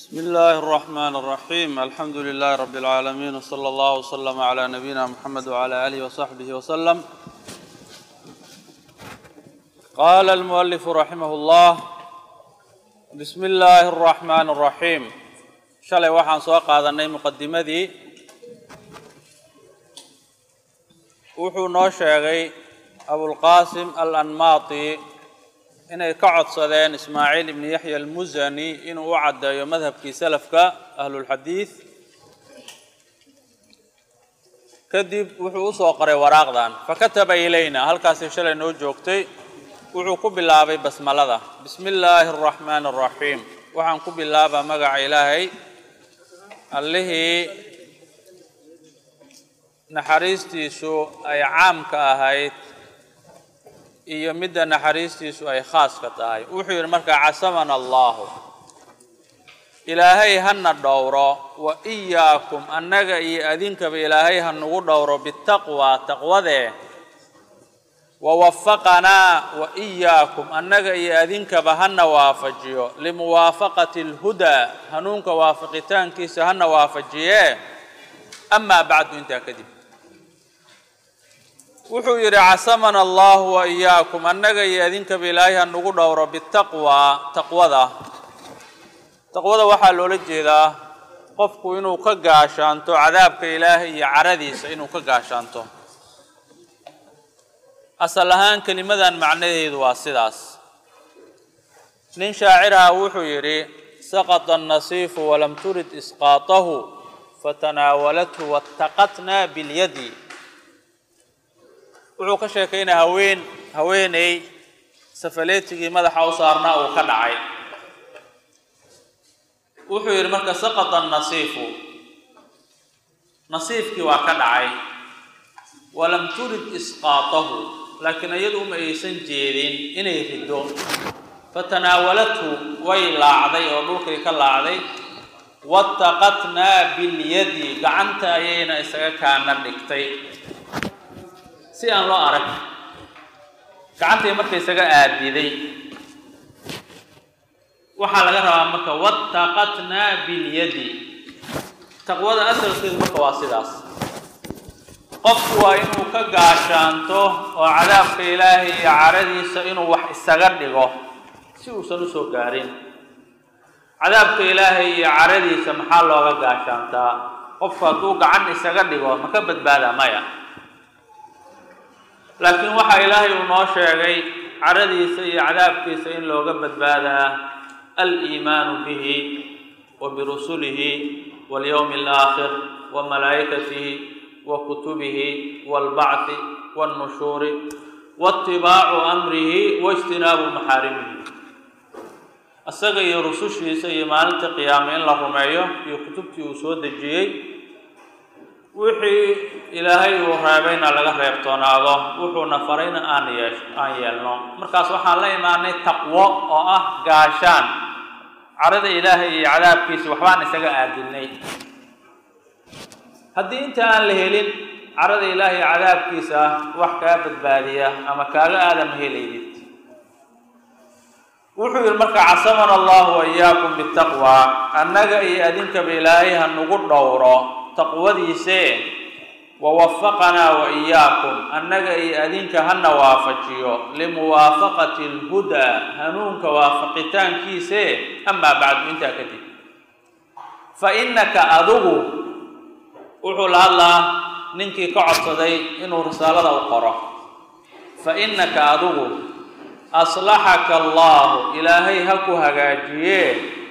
بسم الله الرحمن الرحيم الحمد لله رب العالمين وصلى الله وسلم على نبينا محمد وعلى آله وصحبه وسلم قال المؤلف رحمه الله بسم الله الرحمن الرحيم shalay waxaan soo qaadanay muqadimadii wuxuu noo sheegay abulqaasim alanmaati inay ka codsadeen ismaaciil ibni yaxya almusani inuu u caddeeyo madhabkii salafka ahlulxadiid kadib wuxuu usoo qoray waraaqdan fakataba ilayna halkaasay shalay noo joogtay wuxuu ku bilaabay basmalada bismi illaahi araxmaani araxiim waxaan ku bilaabaa magaca ilaahay allihii naxariistiisu ay caamka ahayd iyo midda naxariistiisu ay khaaska tahay wuxuu yidhi markaa casamana allahu ilaahay hana dhowro wa iyaakum annaga iyo adinkaba ilaahay ha nagu dhowro bitaqwa taqwadee wawafaqanaa wa iyaakum annaga iyo adinkaba hana waafajiyo limuwaafaqati alhudaa hanuunka waafaqitaankiisa hana waafajiyee amaa bacdu intaa kadib wuxuu yidhi casamana allahu wa iyaakum annaga iyo adinkaba ilaahay ha nagu dhowro bitaqwa taqwada taqwada waxaa loola jeedaa qofku inuu ka gaashaanto cadaabka ilaahay iyo caradiisa inuu ka gaashaanto asal ahaan kelimadan macnaheedu waa sidaas nin shaaciraha wuxuu yidhi saqata annasiifu walam turid isqaatahu fatanaawalathu waataqatnaa bilyadi wuxuu ka sheekaynaya haween haweeney safaleetigii madaxa u saarnaa uu ka dhacay wuxuu yidhi marka saqata annasiifu nasiifkii waa ka dhacay walam turid isqaatahu laakiin iyadu uma aysan jeedin inay riddo fatanaawalathu way laacday oo dhulkay ka laacday waataqatnaa bilyadi gacanta ayayna isaga kaana dhigtay si aan loo arag gacantay marka isaga aadiday waxaa laga rabaa marka waataqatnaa bilyadi taqwada asalkeedu marka waa sidaas qofku waa inuu ka gaashaanto oo cadaabka ilaahay iyo caradiisa inuu wax isaga dhigo si uusan usoo gaarin cadaabka ilaahay iyo caradiisa maxaa looga gaashaantaa qofku hadduu gacan isaga dhigo ma ka badbaada maya laakiin waxaa ilaahay uu noo sheegay caradiisa iyo cadaabkiisa in looga badbaadaa aliimaanu bihi wa birusulihi walyowmi alaakhir wa malaa'ikatihi wa kutubihi waalbacthi waalnushuuri waatibaacu amrihi waijtinaabu maxaarimihi isaga iyo rusushiisa iyo maalinta qiyaame in la rumeeyo iyo kutubtii uu soo dejiyey wixii ilaahay uu reebayna laga reebtoonaado wuxuuna farayna aan yeesh aan yeelno markaas waxaan la imaanay taqwo oo ah gaashaan carada ilaahay iyo cadaabkiisa waxbaan isaga aadinay haddii inta aan la helin carada ilaahay iyo cadaabkiisa wax kaa badbaadiya ama kaaga aadama helaydid wuxuu yidhi marka casamana allahu wa iyaakum bitaqwa annaga iyo adinkaba ilaahay ha nagu dhowro taqwadiisee wawafaqanaa wa iyaakum annaga iyo adinka hana waafajiyo limuwaafaqati alhudaa hanuunka waafaqitaankiisee amaa bacdu intaa kadib fa innaka adigu wuxuu la hadlaa ninkii ka codsaday inuu risaalada u qoro fa innaka adigu aslaxaka allahu ilaahay ha ku hagaajiyee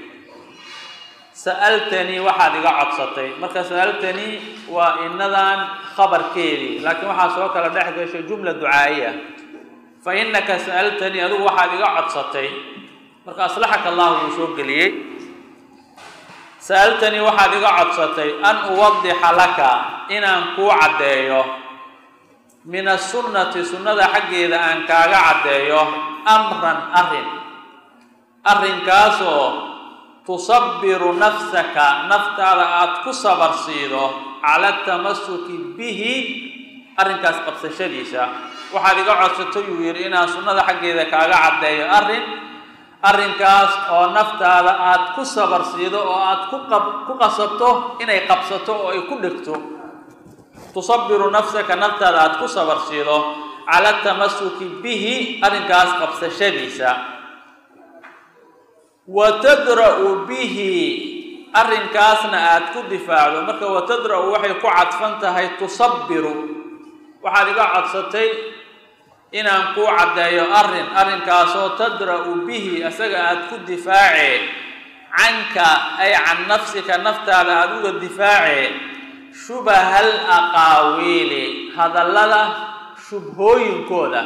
sa'altanii waxaad iga codsatay marka sa'altanii waa inadan khabarkeedii laakiin waxaa soo kala dhex gashay jumla ducaa'iya fa innaka sa'altanii adigu waxaad iga codsatay marka aslaxaka allahu wuu soo geliyey sa'altanii waxaad iga codsatay an uwadixa laka inaan kuu caddeeyo min asunnati sunnada xaggeeda aan kaaga caddeeyo amran arrin arrinkaasoo tusabiru nafsaka naftaada aada ku sabar siido cala tamasuki bihi arrinkaas qabsashadiisa waxaad iga codsato yuu yidhi inaan sunnada xaggeeda kaaga caddeeyo arrin arrinkaas oo naftaada aada ku sabarsiido oo aada ku qab ku qasabto inay qabsato oo ay ku dhegto tusabiru nafsaka naftaada aada ku sabarsiido cala tamasuki bihi arrinkaas qabsashadiisa wa tadra'u bihi arrinkaasna aada ku difaacdo marka wa tadra'u waxay ku cadfan tahay tusabiru waxaad iga codsatay inaan kuu caddeeyo arrin arrinkaasoo tadra'u bihi isaga aada ku difaacee canka ay can nafsika naftaada aada uga difaacee shubahal aqaawiili hadallada shubhooyinkooda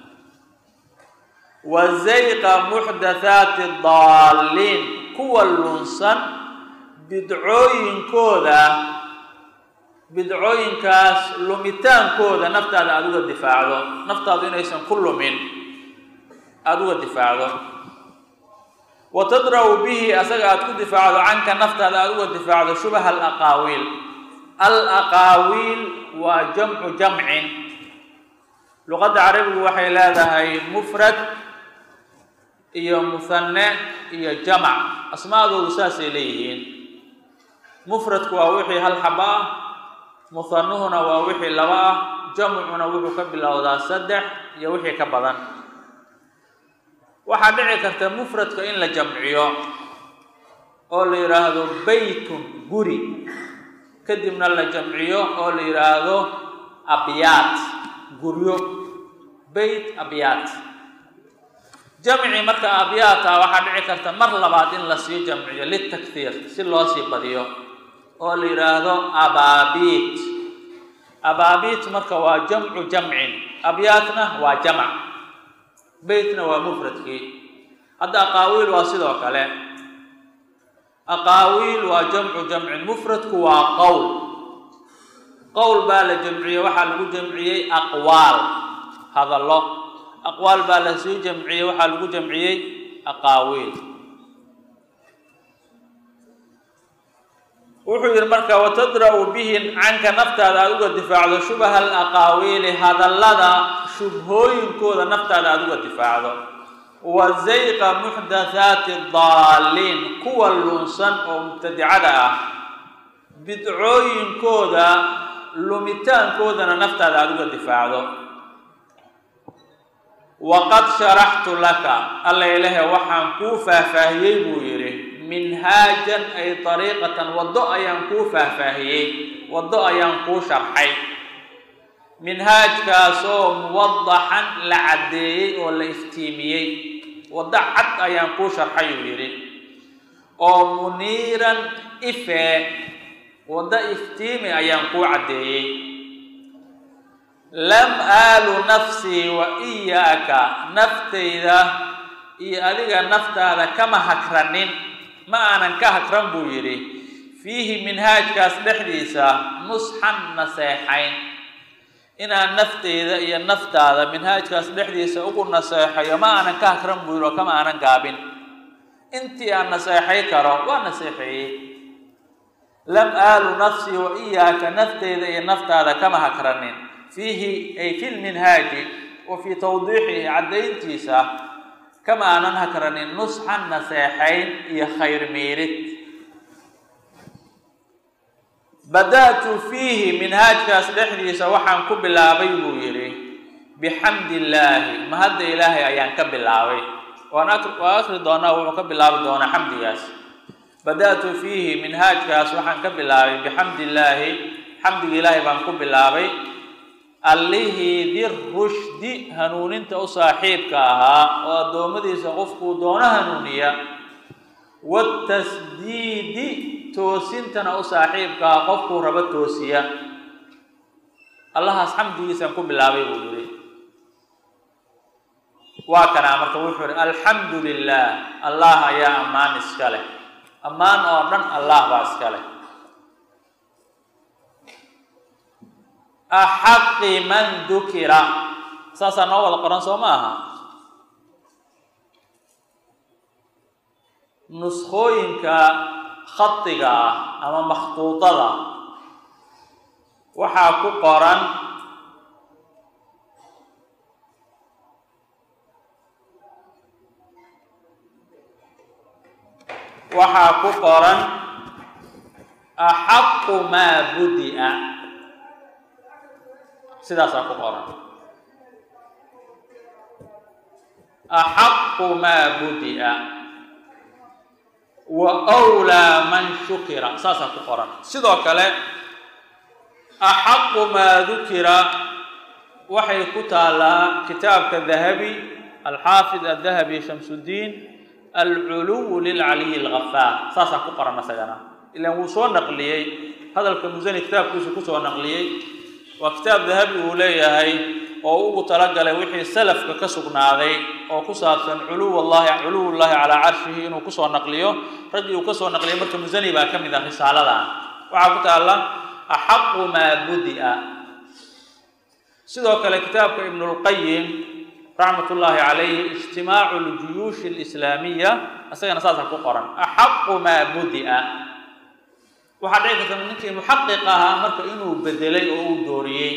wa zayqa muxdathaati daalliin kuwa lunsan bidcooyinkooda bidcooyinkaas lumitaankooda naftaada aada uga difaacdo naftaadu inaysan ku lumin aada uga difaacdo wa tadra'u bihi asaga aada ku difaacdo canka naftaada aada uga difaacdo shubaha alaqaawiil alaqaawiil waa jamcu jamcin luqadda carabigu waxay leedahay mufrad iyo muhanne iyo jamac asmaadoodu saasay leeyihiin mufradku waa wixii hal xaba ah muhanuhuna waa wixii laba ah jamcuna wuxuu ka bilowdaa saddex iyo wixii ka badan waxaa dhici karta mufradka in la jamciyo oo la yidhaahdo baytun guri kadibna la jamciyo oo la yidhaahdo abyaat guryo bayt abyaat jamci marka abyaata waxaa dhici karta mar labaad in lasii jamciyo litakhiir si loo sii badiyo oo la yidhaahdo abaabiit abaabiit marka waa jamcu jamcin abyaatna waa jamc beytna waa mufradkii hadda aqaawiil waa sidoo kale aqaawiil waa jamcu jamcin mufradku waa qowl qowl baa la jamciyey waxaa lagu jamciyey aqwaal hadallo aqwaal baa la sii jamciyey waxaa lagu jamciyey aqaawiil wuxuu yidhi marka watadra'u bihi canka naftaada aada uga difaacdo shubaha alaqaawiili hadallada shubhooyinkooda naftaada aada uga difaacdo wa zayqa muxdathaati daalliin kuwa lunsan oo mubtadicada ah bidcooyinkooda lumitaankoodana naftaada aada uga difaacdo waqad sharaxtu laka alla ilahe waxaan kuu faahfaahiyey buu yidhi minhaajan ay dariiqatan waddo ayaan kuu faahfaahiyey waddo ayaan kuu sharxay minhaajkaasoo muwadaxan la caddeeyey oo la iftiimiyey waddo cad ayaan kuu sharxay uu yidhi oo muniiran ifee waddo iftiimi ayaan kuu caddeeyey lam aalu nafsii wa iyaaka naftayda iyo adiga naftaada kama hakranin ma aanan ka hakran buu yidhi fiihi minhaajkaas dhexdiisa nusxan naseexayn inaan nafteyda iyo naftaada minhaajkaas dhexdiisa ugu naseexayo ma aanan ka hakran buu yidhi oo kama aanan gaabin intii aan naseexay karo waa naseexeeyey lam aalu nafsii wa iyaaka nafteyda iyo naftaada kama hakranin fiihi ay fi lminhaaji wa fii tawdiixihi caddayntiisa kama aanan hakranin nusxan naseexayn iyo khayr miirid bada'tu fiihi minhaajkaas dhexdiisa waxaan ku bilaabay buu yidhi bixamdi illaahi mahadda ilaahay ayaan ka bilaabay waan waa akri doonaa wuxuu ka bilaabi doonaa xamdigaas bada'tu fiihi minhaajkaas waxaan ka bilaabay bixamdi illaahi xamdiga ilaahay baan ku bilaabay allihii dirushdi hanuuninta u saaxiibka ahaa oo addoommadiisa qofkuu doono hanuuniya watasdiidi toosintana u saaxiibka ah qofkuu rabo toosiya allahaas xamdigiisaan ku bilaabay buu yidhi waa kanaa marka wuxuu yihi alxamdu lilah allah ayaa ammaan iska leh ammaan oo dhan allah baa iska leh axaqi man dukira saasaa noo wada qoran soo ma aha nuskooyinka khadiga ah ama makhtuudada waxaa ku qoran waxaa ku qoran axaqu maa budi'a sidaasaa ku qoran axaqu maa budi'a wa wlaa man shukira saasaa ku qoran sidoo kale axaqu maa dukira waxay ku taalaa kitaabka dahabi alxaafid adahabi shamsuddiin alculuw lilcaliyi algafaar saasaa ku qoran isagana ilaan wuu soo naqliyey hadalka musani kitaabkiisu kusoo naqliyey waa kitaab dahabi uu leeyahay oo ugu talagalay wixii salafka ka sugnaaday oo ku saabsan culuw llahi culuw llahi calaa carshihi inuu kusoo naqliyo raggii uu kasoo naqliyay marka musani baa ka mid ah risaaladan waxaa ku taalla axaqu maa budi'a sidoo kale kitaabka ibn lqayim raxmat ullaahi calayhi ijtimaacu ljuyuushi alislaamiya isagana saasaa ku qoran axaqu maa budi'a waxaa dhici karta ninkii muxaqiq ahaa marka inuu bedelay oo uu dooriyey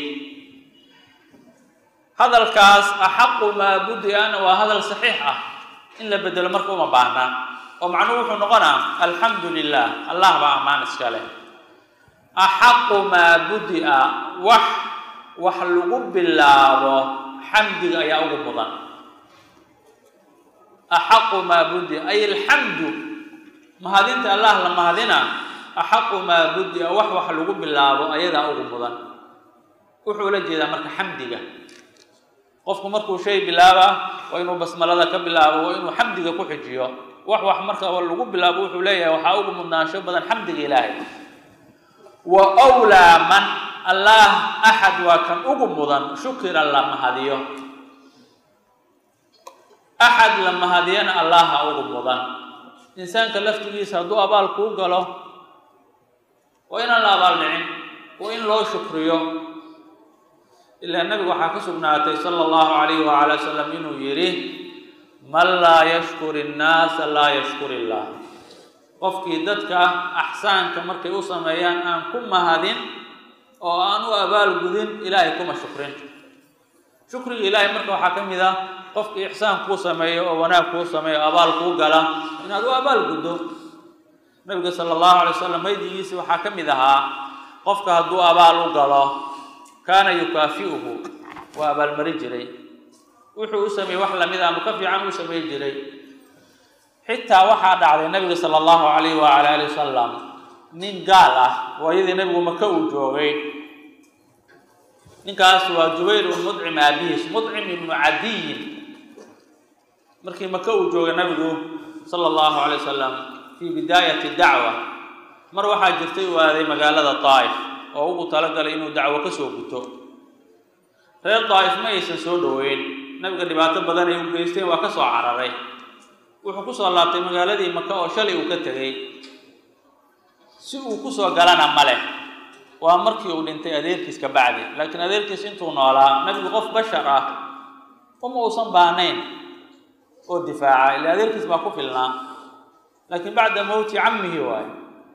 hadalkaas axaqu maa budi'ana waa hadal saxiix ah in la bedelo marka uma baahna oo macnuhu wuxuu noqonaa alxamdu lilah allah baa ammaan iska leh axaqu maa budi'a wax wax lagu bilaabo xamdiga ayaa ugu mudan axaqu maa budi'a ay alxamdu mahadinta allah la mahadina axaqu maa budi'a wax wax lagu bilaabo ayadaa ugu mudan wuxuu la jeedaa marka xamdiga qofku markuu shay bilaaba waa inuu basmalada ka bilaabo waa inuu xamdiga ku xijiyo wax wax marka lagu bilaabo wuxuu leeyahay waxaa ugu mudnaansho badan xamdiga ilaahay wa wlaa man allah axad waa kan ugu mudan shukira la mahadiyo axad la mahadiyana allaha ugu mudan insaanka laftigiisa hadduu abaal kuu galo waa inaan la abaal dhicin waa in loo shukriyo ilaa nabigu waxaa ka sugnaatay sala allahu calayhi wacala wasalam inuu yidhi man laa yashkur innaasa laa yashkur illah qofkii dadka axsaanka markay u sameeyaan aan ku mahadin oo aan u abaal gudin ilaahay kuma shukrin shukriga ilaahay marka waxaa ka mid ah qofkii ixsaan kuu sameeyo oo wanaag kuu sameeyo abaal kuu gala inaad u abaal guddo nabiga sala allahu alay wasalam maydigiisi waxaa ka mid ahaa qofka hadduu abaal u galo kaana yukaafi'uhu waa abaalmari jiray wuxuu u sameeyey wax lamid ama ka fiican uu samey jiray xitaa waxaa dhacday nabiga sala allahu calayh wacala ali wasalam nin gaal ah waayadii nabigu maka uu joogay ninkaas waa jubayr ibnu mudcim aabihiis mudcim ibnu cadiyin markii maka uu joogay nabigu sala allahu calay wasalam fii bidaayati dacwa mar waxaa jirtay u aaday magaalada daa'if oo ugu talagalay inuu dacwo ka soo guto reer daa'if ma aysan soo dhoweyn nabiga dhibaato badan ay u geysteen waa ka soo cararay wuxuu ku soo laabtay magaaladii maka oo shalay uu ka tegey si uu ku soo galana ma leh waa markii uu dhintay adeerkiis ka bacdi laakiin adeerkiis intuu noolaa nabigu qof bashar ah uma uusan baahnayn oo difaaca ila adeerkiis baa ku filnaa laakiin bacda mowti cammihi waayo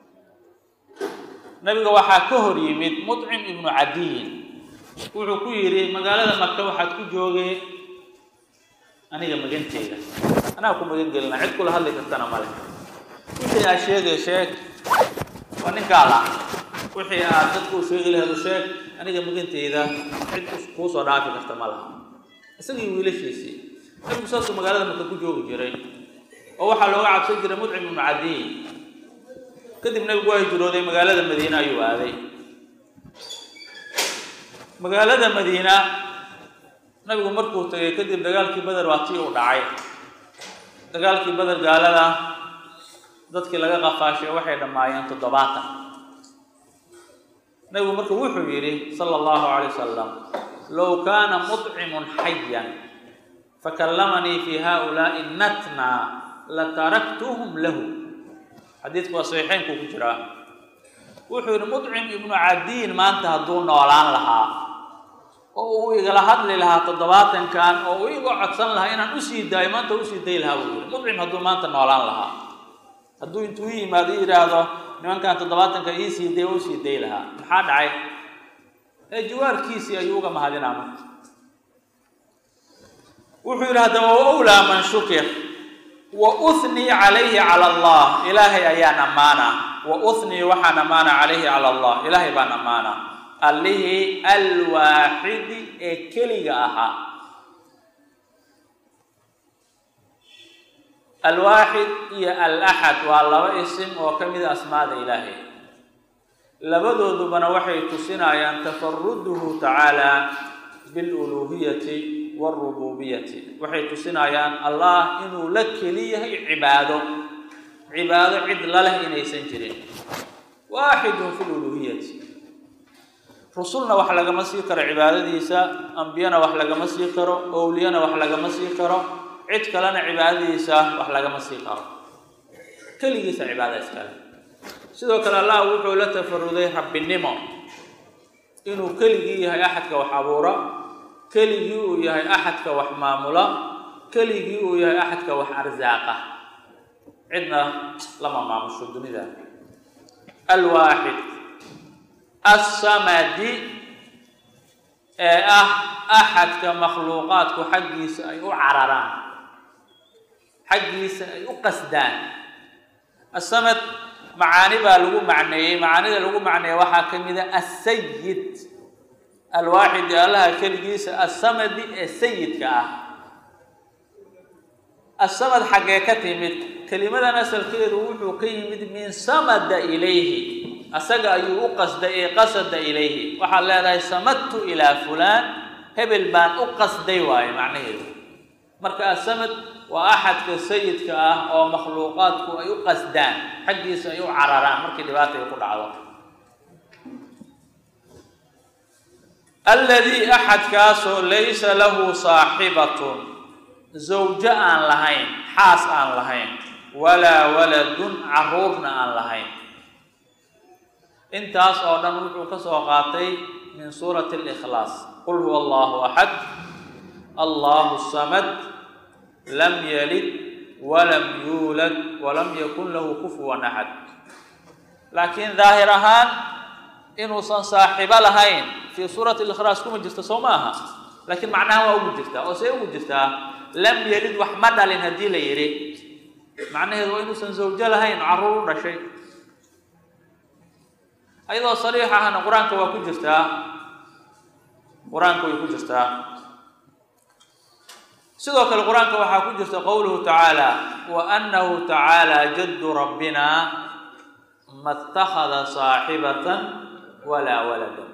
nabiga waxaa ka hor yimid mudcim ibnu cadiyin wuxuu ku yidhi magaalada maka waxaad ku joogee aniga maganteyda anaa ku magan gelina cid kula hadli kartana male wixii aad sheegay sheeg waa ninkaa la wixii aad dadku sheegi laheed u sheeg aniga maganteyda cid kuu soo dhaafi karta ma laha isagii wiilashiisii nabigu saasuu magaalada maka ku joogi jiray oo waxaa looga cabsan jiray mudcim ibnu cadiyin kadib nabigu waa hijrooday magaalada madiine ayuu aaday magaalada madiina nabigu markuu tagay kadib dagaalkii beder waa tii uu dhacay dagaalkii beder gaalada dadkii laga qafaashay waxay dhammaayeen toddobaatan nabigu marka wuxuu yidhi sala allahu calay wasalam low kaana mudcimun xayan fakallamanii fi haulaai natna lataraktuhum lahu xadiidku waa saxiixeynku ku jiraa wuxuu yidhi mudcim ibnu cadiin maanta hadduu noolaan lahaa oo uu igala hadli lahaa toddobaatankan oo uu iga codsan lahaa inaan usii daayo maanta usii dayi lahaa buu yidhi mudcim hadduu maanta noolaan lahaa hadduu intuu i yimaado i yidhaahdo nimankan toddobaatanka iisii day oo usii dayi lahaa maxaa dhacay ee jawaarkiisii ayuu uga mahadinaa marka wuxuu yidhi haddaba wa wlaa man shukir wa uhnii calayhi cala allah ilaahay ayaan ammaana wa uhnii waxaan ammaana calayhi cala allah ilaahay baan ammaana allihii alwaaxidi ee keliga ahaa alwaaxid iyo alaxad waa laba isim oo ka mida asmaada ilaahay labadoodubana waxay tusinayaan tafaruduhu tacaala biluluuhiyati waalrububiyati waxay tusinayaan allah inuu la keli yahay cibaado cibaado cid laleh inaysan jirin waaxidun fi luluuhiyati rusulna wax lagama sii karo cibaadadiisa ambiyana wax lagama sii karo owliyana wax lagama sii karo cid kalena cibaadadiisa wax lagama sii karo keligiisa cibaada iskale sidoo kale allah wuxuu la tafaruday rabbinimo inuu keligii yahay axadka wax abuura keligii uu yahay axadka wax maamula keligii uu yahay axadka wax arsaaqa cidna lama maamusho dunida alwaaxid assamadi ee ah axadka makhluuqaadku xaggiisa ay u cararaan xaggiisa ay u qasdaan asamad macaani baa lagu macneeyey macaanida lagu macneeyey waxaa ka mid a asayid alwaaxid ee allaha keligiisa assamadi ee sayidka ah asamad xaggee ka timid kelimadan asalkeedu wuxuu ka yimid min samada ilayhi asaga ayuu u qasday ee qasada ilayhi waxaad leedahay samadtu ilaa fulaan hebel baan u qasday waaye macnaheedu marka asamad waa axadka sayidka ah oo makhluuqaadku ay u qasdaan xaggiisa ay u cararaan markii dhibaata ay ku dhacdo alladii axadkaasoo laysa lahu saaxibatun zawjo aan lahayn xaas aan lahayn walaa waladun caruurna aan lahayn intaas oo dhan wuxuu ka soo qaatay min suurati alikhlaas qul huwa allahu axad allahu samad lam yalid walam yuulad walam yakun lahu kufuwan axad laakiin daahir ahaan inuusan saaxibo lahayn fii suurati alikhlaas kuma jirto soo ma aha laakiin macnaha waa ugu jirtaa oo see ugu jirtaa lam yalid wax ma dhalin haddii la yidhi macnaheedu waa inuusan zawjo lahayn carruur u dhashay ayadoo sariix ahna qur-aanka waa ku jirtaa qur-aanka way ku jirtaa sidoo kale qur-aanka waxaa ku jirta qowluhu tacaala wa annahu tacaala jaddu rabbina ma اtakhada saaxibatan walaa walada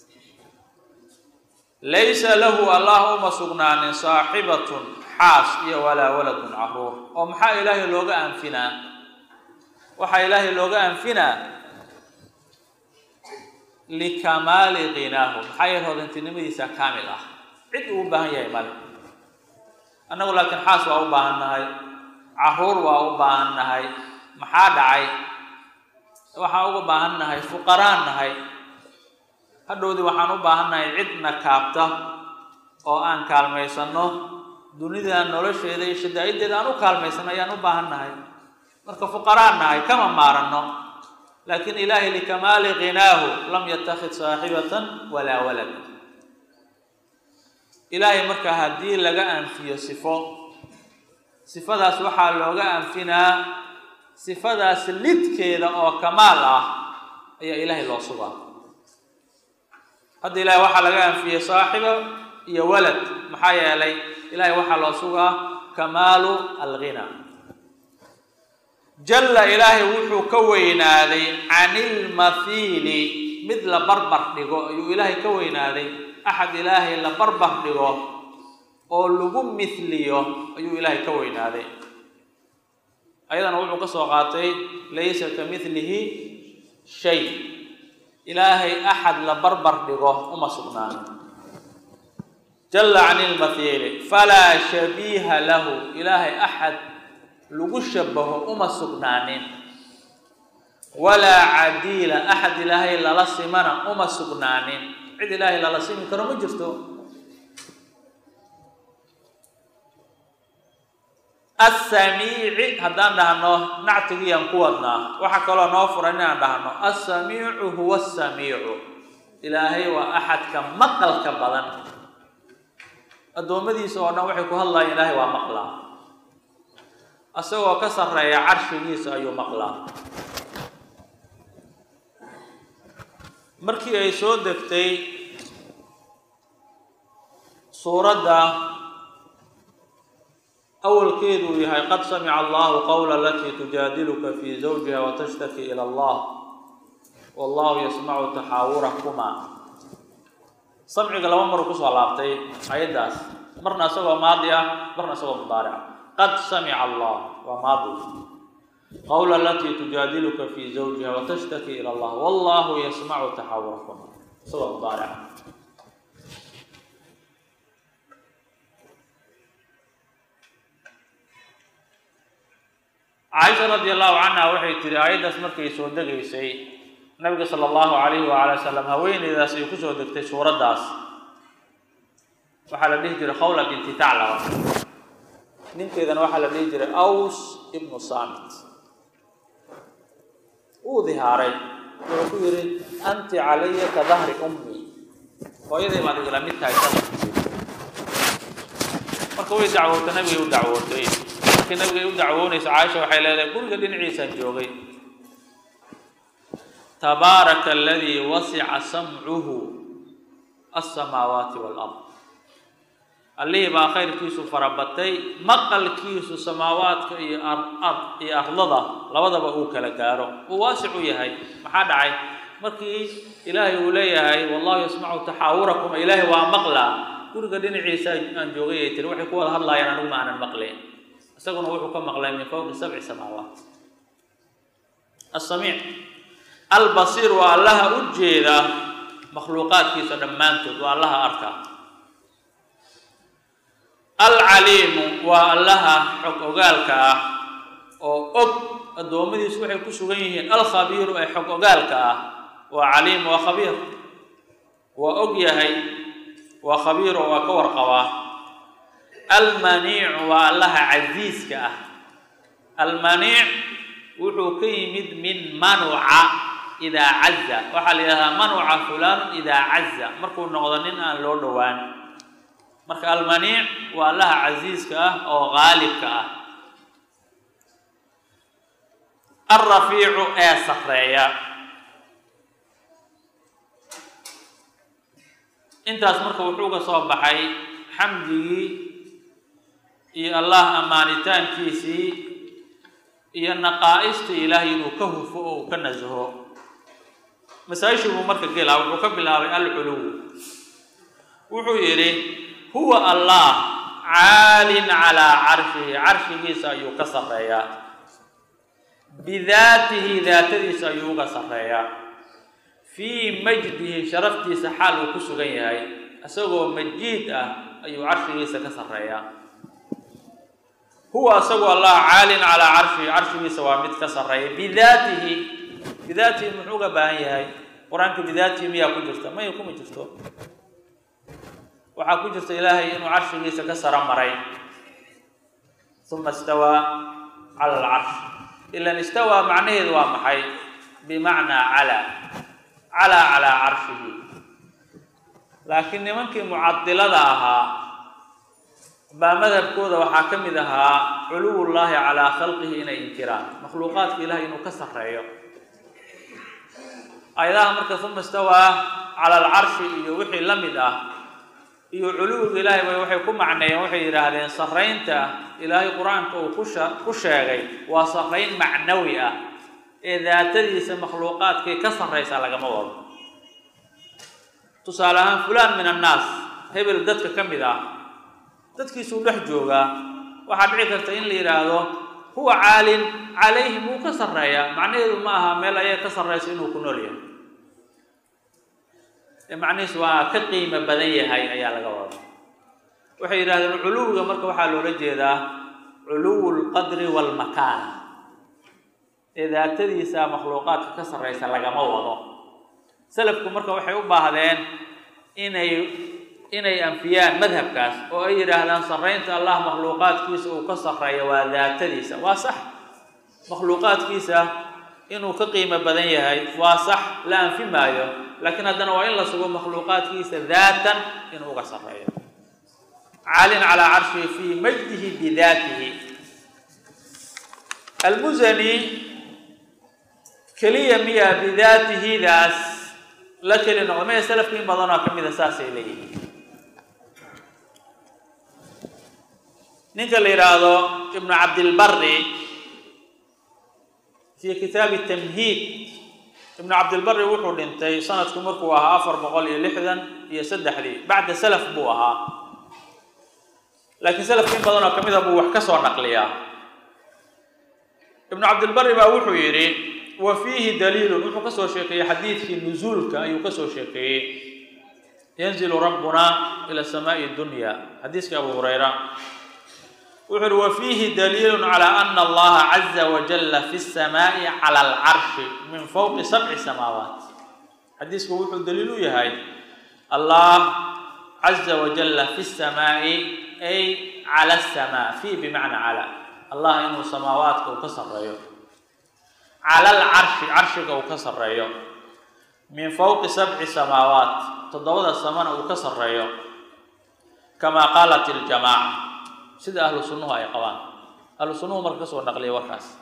laysa lahu allah uma sugnaanin saaxibatun xaas iyo walaa waladun caruur oo maxaa ilaahay looga anfinaa waxaa ilaahay looga anfinaa likamaali qinaahu maxaa yeele hodantinimadiisa kaamil ah cid uu u baahan yahay male annagu laakiin xaas waa u baahan nahay caruur waa u baahan nahay maxaa dhacay waxaan uga baahan nahay fuqaraan nahay hadhowdii waxaan u baahan nahay cidna kaabta oo aan kaalmaysanno dunida nolosheeda iyo shadaa'iddeeda aan u kaalmaysanno ayaan u baahan nahay marka fuqaraan nahay kama maaranno laakiin ilaahay likamaali qinaahu lam yatakid saaxibatan walaa walad ilaahay marka haddii laga anfiyo sifo sifadaas waxaa looga anfinaa sifadaas lidkeeda oo kamaal ah ayaa ilaahay loo sugaa hadda ilaahay waxaa laga anfiyey saaxiba iyo walad maxaa yeelay ilaahay waxaa loo sugaa kamaalu alghina jalla ilaahay wuxuu ka weynaaday can ilmathiili mid la barbar dhigo ayuu ilaahay ka weynaaday axad ilaahay la barbar dhigo oo lagu mithliyo ayuu ilaahay ka weynaaday ayadana wuxuu ka soo qaatay laysa ka mithlihi shay ilaahay axad la barbar dhigo uma sugnaan jalla can ilmathiili falaa shabiiha lahu ilaahay axad lagu shabaho uma sugnaanin walaa cadiila axad ilaahay lala simana uma sugnaanin cid ilaahay lala simi karo ma jirto assamiici haddaan dhahno nactigiyaan ku wadnaa waxaa kaloo noo furan inaan dhahno assamiicu huwa asamiicu ilaahay waa axadka maqalka badan addoommadiisa oo dhan waxay ku hadlayaan ilaahay waa maqlaa isagoo ka sarreeya carshigiisa ayuu maqlaa markii ay soo degtay suuradda awalkeedu uu yahay qad samica allahu qowla alatii tujaadiluka fii zawjiha watashtaki ila allah wallahu yasmacu taxaawurakuma samciga laba maruu kusoo laabtay ayaddaas marna isagoo maadi ah marna isagoo mudaarica qad samica allah waa maadi qowla alatii tujaadiluka fii zawjiha watashtaki ila allah wallahu yasmacu taxaawurakuma isagoo mudaarica caaisha radi allahu canha waxay tihi aayaddaas markay soo degaysay nabiga sala allahu calayhi waala wasalam haweeneydaas ay kusoo degtay suuraddaas waxaa la dhihi jiray khawla binti taclaba ninkeedana waxaa la dhihi jiray aws ibnu saamit uu dihaaray wuxuu ku yihi anti calaya ka dahri ummi hooyaday baad igala mid tahay sa marka way dacwoota nabigay u dacwootay markii nabigay u dacwoonayso caaisha waxay leedahay guriga dhinaciisaan joogay tabaaraka aladii wasica samcuhu alsamaawaati waalard allihii baa khayrkiisu farabatay maqalkiisu samaawaadka iyo iyo ardada labadaba uu kala gaaro uu waasic u yahay maxaa dhacay markii ilaahay uu leeyahay wallahu yasmacu taxaawurakum ilaahay waa maqlaa guriga dhinaciisa aan joogay ay tiri waxay ku wada hadlaayaan anigu ma aanan maqleen isaguna wuxuu ka maqlay min fawqi sabci samaawaat asamiic albasiir waa allaha u jeeda makhluuqaadkiisa dhammaantood waa allaha arka alcaliimu waa allaha xog ogaalka ah oo og addoommadiisu waxay ku sugan yihiin alkhabiiru ee xog ogaalka ah waa caliim waa khabiir waa og yahay waa khabiir oo waa ka warqabaa almaniicu waa allaha casiiska ah almaniic wuxuu ka yimid min manuca idaa caza waxaa la yidhahdaa manuca fulaan idaa caza markuu noqdo nin aan loo dhowaan marka almaniic waa allaha casiiska ah oo qaalibka ah alrafiicu ee sarreeya intaas marka wuxuu ka soo baxay xamdigii iyo allah ammaanitaankiisii iyo naqaa'istii ilaahay inuu ka hufo oo uu ka nasaho masaa-ishii buu marka gelaa wuxuu ka bilaabay alculuw wuxuu yidhi huwa allah caalin calaa carshihi carshigiisa ayuu ka sarreeyaa bidaatihi daatadiisa ayuu uga sarreeyaa fii majdihi sharaftiisa xaal uu ku sugan yahay isagoo majiid ah ayuu carshigiisa ka sarreeyaa huwa isagu allah caalin calaa carshihi carshigiisa waa mid ka sarreeya bidaatihi bidaatihi muxuu uga baahan yahay qur-aanka bidaatihi miyaa ku jirta maya kuma jirto waxaa ku jirta ilaahay inuu carshigiisa ka saro maray uma istawaa cala alcarsh ilan istawaa macnaheedu waa maxay bimacnaa calaa calaa calaa carshihi laakiin nimankii mucadilada ahaa baa madhabkooda waxaa ka mid ahaa culuwullaahi calaa khalqihi inay inkiraan makhluuqaadka ilahay inuu ka sarreeyo ayadaha marka uma istawaa cala alcarshi iyo wixii la mid ah iyo culuwiga ilaahay bay waxay ku macneeyeen waxay yidhaahdeen sarraynta ilaahay qur-aanka uu kusha ku sheegay waa sarrayn macnawi ah ee daatadiisa makhluuqaadkay ka sarraysa lagama wado tusaale ahaan fulaan min annaas hebel dadka ka mid ah dadkiisuu dhex joogaa waxaa dhici karta in la yidhaahdo huwa caalin calayhim wuu ka sarreeyaa macnaheedu ma aha meel ayaga ka sarraysa inuu ku nool yahay macnihiis waa ka qiimo badan yahay ayaa laga wada waxay yidhahdeen culuwiga marka waxaa loola jeedaa culuwu lqadri waalmakaan ee daatadiisa makhluuqaadka ka sarraysa lagama wado salafku marka waxay u baahdeen inay inay anfiyaan madhabkaas oo ay yidhaahdaan sarraynta allah makhluuqaadkiisa uu ka sarreeyo waa daatadiisa waa sax makhluuqaadkiisa inuu ka qiimo badan yahay waa sax la anfi maayo laakiin haddana waa in la sugo makhluuqaadkiisa daatan inuu uga sarreeyo caalin calaa carshihi fii majdihi bidaatihi almusani keliya miya bidaatihidaas la keli noqdo maya salafka in badanoo ka mida saasay leeyihiin ninka la yidhaahdo ibnu cabdilbari fi kitaabi tamhiid ibnu cabdilbari wuxuu dhintay sanadku markuu ahaa afar boqol iyo lixdan iyo saddexdii bacda salaf buu ahaa laakiin salafka in badanoo ka mida buu wax ka soo naqliyaa ibnu cabdilbari baa wuxuu yidhi wa fiihi daliilun wuxuu ka soo sheekeeyey xadiidkii nuzuulka ayuu ka soo sheekeeyey yanzilu rabbuna ila samaa'i dunya xadiiskii abu hurayra wuxuu uhi wa fiihi daliilun calaa ana allaha caza wajalla fi samaa'i cala alcarshi min fowqi sabci samaawaat xadiisku wuxuu daliil u yahay allah caza wajalla fi samaa'i ay cala asamaa fi bimacna cala allah inuu samaawaadka uu ka sarreeyo cala alcarshi carshiga uu ka sarreeyo min fowqi sabci samaawaat toddobada samana uu ka sarreeyo kamaa qaalat iljamaaca sida ahlu sunnuhu ay qabaan ahlu sunnuhu marka ka soo naqliyay warkaas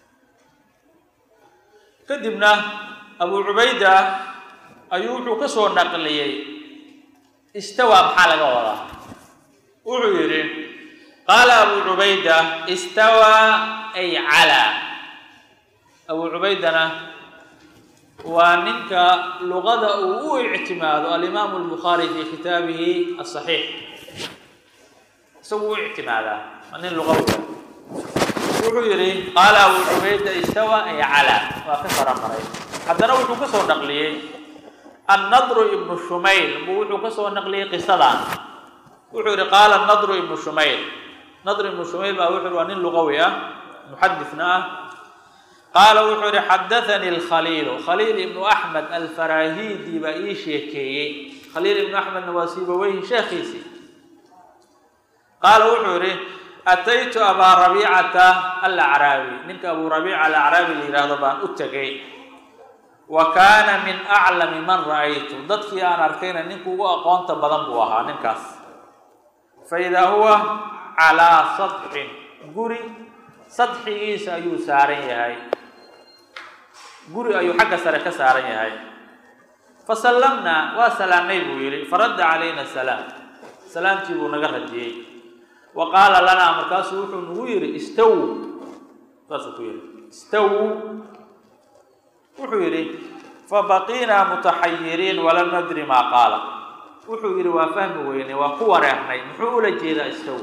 kadibna abu cubayda ayuu wuxuu ka soo naqliyey istawa maxaa laga wadaa wuxuu yidhi qaala abu cubayda istawa ay calaa abu cubaydana waa ninka luqada uu u ictimaado alimaamu albukhaari fi kitaabihi asaxiix isagu u ictimaadaa waa nin luqawi wuxuu yidhi qaala abu cubayda istawa ay calaa waa ka fara maray haddana wuxuu ka soo naqliyey annadru ibnu shumayl buu wuxuu ka soo naqliyey qisadan wuxuu yidhi qaala nadru ibnu shumayl nadru ibnu shumayl baa wuxuu yidhi waa nin luqawi ah muxadisna ah qaala wuxuu yihi xadaanii alkhaliilu khaliil ibnu axmed alfarahidi baa ii sheekeeyey khaliil ibnu axmedna waa siibaweyhi sheekhiisii qaala wuxuu yihi ataytu abaa rabiicata alacraabi ninka abuu rabiica alacraabi la yidhaahdo baan u tegay wa kaana min aclami man ra'aytu dadkii aan arkayna ninka ugu aqoonta badan buu ahaa ninkaas fa idaa huwa calaa sadxin guri sadxigiisa ayuu saaran yahay guri ayuu xagga sare ka saaran yahay fa sallamnaa waa salaamnay buu yidhi faradda calayna salaam salaamtii buu naga radiyey wa qaala lanaa markaasuu wuxuu nagu yidhi istaw saasuu ku yidhi istaw wuxuu yidhi fabaqiinaa mutaxayiriin walam nadri maa qaala wuxuu yidhi waa fahmi weynay waa ku wareernay muxuu ula jeedaa istaw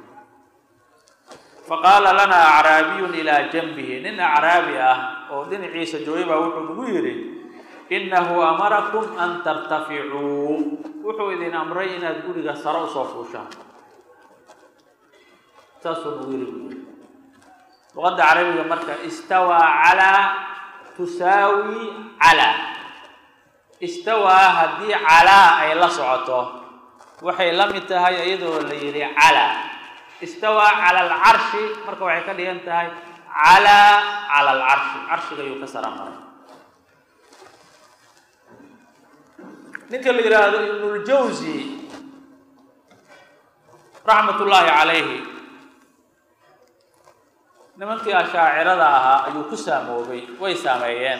faqaala lanaa acraabiyun ilaa janbihi nin acraabi ah oo dhinaciisa joogay baa wuxuu nagu yidhi innahu amarakum an tartaficuu wuxuu idin amray inaad guriga sare usoo fuushaan saasuu nagu yidhi buu yidhi luqadda carabiga marka istawaa calaa tusaawi calaa istawaa haddii calaa ay la socoto waxay la mid tahay iyadoo la yidhi calaa istawaa cala alcarshi marka waxay ka dhigan tahay calaa cala alcarshi carshiga ayuu ka sara maray ninka la yidhaahdo ibnuljawsi raxmat ullaahi calayhi nimankii ashaacirada ahaa ayuu ku saamoobay way saameeyeen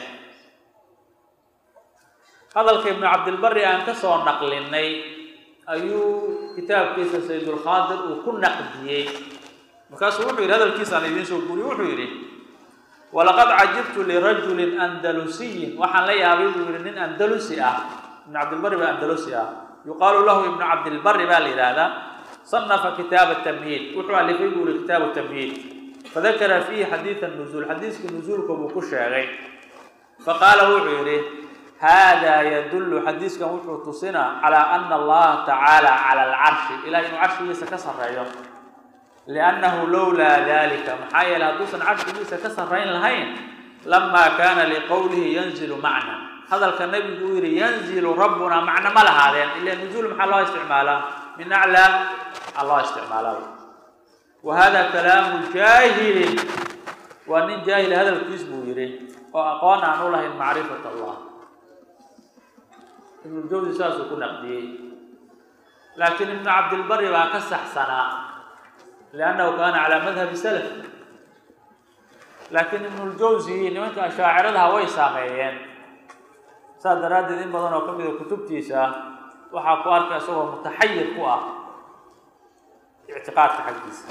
hadalka ibnu cabdilbari aan ka soo naqlinay ayuu kitaabkiisa saydulkhaadir uu ku naqdiyey markaasuu wuxuu yidhi hadalkiisa aan idiin soo guuriye wuxuu yidhi walaqad cajibtu lirajulin andalusiyin waxaan la yaabay buu yidhi nin andalusi ah ibnu cabdilbari baa andalusi ah yuqaalu lahu ibnu cabdilbari baa la yidhaahdaa صنف kتاaب التمهيd wuxuu alifay bu uri kitaaب التمهيd fadakra فيhi xadيiث النزuل xadiiskii نزuulka buu ku sheegay faqaala wuxuu yihi hada ydل xadiiskan wuxuu tusinaa عalى أن الlaha taعaalى عalى الcarشhi ilah inuu carshigiisa ka sareeyo لأnnahu lowlaa dalika maxaa yeele hadduusan carshigiisa ka sarayn lahayn lama kana لqowlihi ynزل macna hadalka nabigu uu yihi ynزل rabuna macno ma lahaadeen ila نزuul maxaa loo isticmaalaa min aclى allah isticmaalaa wa hada kalaamu jaahilin waa nin jaahil hadalkiis buu yihi oo aqoon aan u lahayn macrifat allah ibnuljawsi saasuu ku naqdiyey laakiin ibnu cabdilbari baa ka saxsanaa liannahu kaana calaa madhabi salaf laakiin ibnuljawsi nimanka ashaaciradaha way saameeyeen saas daraaddeed in badan oo ka mida kutubtiisa waxaa ku arka isagoo mutaxayir ku ah ictiqaadka xaggiisa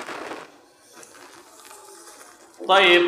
ayib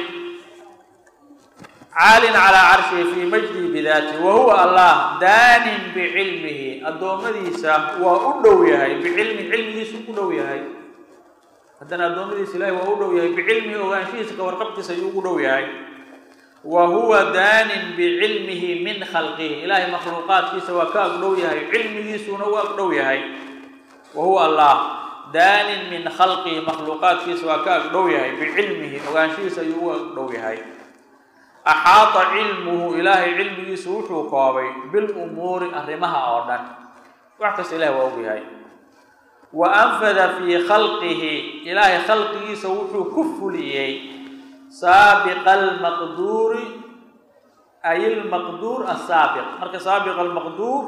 caalin calaa carshihi fii majdihi bidaatihi wa huwa allah daanin bicilmihi addoommadiisa waa u dhow yahay bicilmi cilmigiisu u dhow yahay haddana addoommadiisa ilahi waa u dhow yahay bicilmihi ogaanshihiisa ka warqabtiisa ayuu ugu dhow yahay wa huwa daanin bicilmihi min khalqihi ilaahay makhluuqaadkiisa waa ka agdhow yahay cilmigiisuna u agdhow yahay wa huwa allah daanin min khalqihi makhluuqaadkiisa waa ka agdhow yahay bicilmihi ogaanshihiisa ayuu u agdhow yahay axaata cilmuhu ilaahay cilmigiisu wuxuu koobay bilumuuri arrimaha oo dhan wax kasta ilahay waa og yahay wa anfada fii khalqihi ilaahay khalqigiisa wuxuu ku fuliyey saabiqa almaqduuri ay ilmaqduur asaabiq marka saabiqa almaqduur